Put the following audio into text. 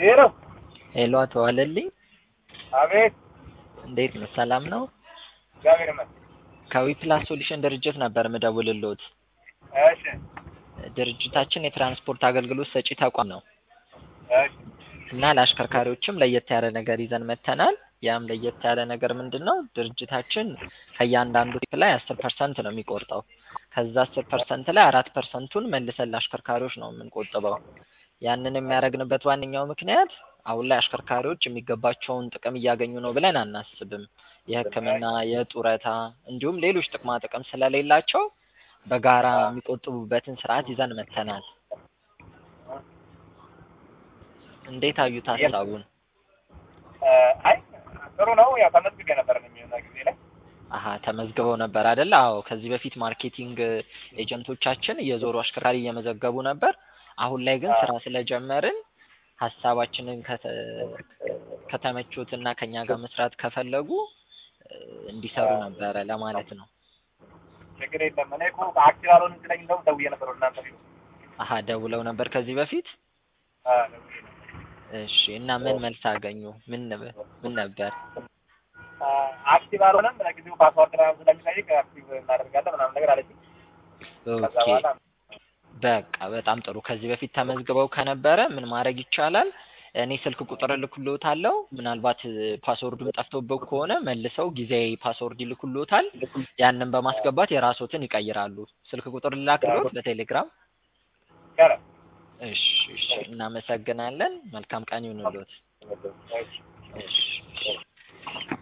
ሄሎ ሄሎ አቶ ዋለልኝ አቤት እንዴት ነው? ሰላም ነው? እግዚአብሔር ይመስገን። ከዊፕላስ ሶሉሽን ድርጅት ነበር ምደውልልዎት። እሺ ድርጅታችን የትራንስፖርት አገልግሎት ሰጪ ተቋም ነው እሺ እና ለአሽከርካሪዎችም ለየት ያለ ነገር ይዘን መጥተናል። ያም ለየት ያለ ነገር ምንድን ነው? ድርጅታችን ከእያንዳንዱ ቲፕ ላይ አስር ፐርሰንት ነው የሚቆርጠው። ከዛ አስር ፐርሰንት ላይ አራት ፐርሰንቱን መልሰን ለአሽከርካሪዎች ነው የምንቆጥበው። ያንን የሚያደርግንበት ዋነኛው ምክንያት አሁን ላይ አሽከርካሪዎች የሚገባቸውን ጥቅም እያገኙ ነው ብለን አናስብም። የሕክምና፣ የጡረታ እንዲሁም ሌሎች ጥቅማ ጥቅም ስለሌላቸው በጋራ የሚቆጥቡበትን ስርዓት ይዘን መጥተናል። እንዴት አዩት ሀሳቡን? አይ ጥሩ ነው። ያው ተመዝግቤ ነበር የሚሆነ ጊዜ ላይ አሀ ተመዝግበው ነበር አይደለ? አዎ ከዚህ በፊት ማርኬቲንግ ኤጀንቶቻችን እየዞሩ አሽከርካሪ እየመዘገቡ ነበር። አሁን ላይ ግን ስራ ስለጀመርን ሀሳባችንን ከተመቹት እና ከኛ ጋር መስራት ከፈለጉ እንዲሰሩ ነበረ ለማለት ነው። ችግር የለም። እኔ እኮ አክቲቭ አልሆንም ስለኝ እንደውም ደውዬ ነበር ወደ እናንተ ቢሮ። አሀ ደውለው ነበር ከዚህ በፊት? አ ደውዬ ነበር። እሺ እና ምን መልስ አገኙ? ምን ነበር ምን ነበር? አ አክቲቭ አልሆነም ለጊዜው ፓስዋርድ ምናምን ስለሚጠይቅ አክቲቭ እናደርጋለን ምናምን ነገር አለችኝ። ከዛ ኦኬ በኋላ በቃ በጣም ጥሩ። ከዚህ በፊት ተመዝግበው ከነበረ ምን ማድረግ ይቻላል? እኔ ስልክ ቁጥር እልክልዎታለሁ። ምናልባት ፓስወርዱን ጠፍቶበት ከሆነ መልሰው ጊዜያዊ ፓስወርድ ይልኩልዎታል። ያንን በማስገባት የራስዎትን ይቀይራሉ። ስልክ ቁጥር ልላክልዎት በቴሌግራም? ቀረ እሺ እሺ፣ እናመሰግናለን። መልካም ቀን ይሁንልዎት። እሺ እሺ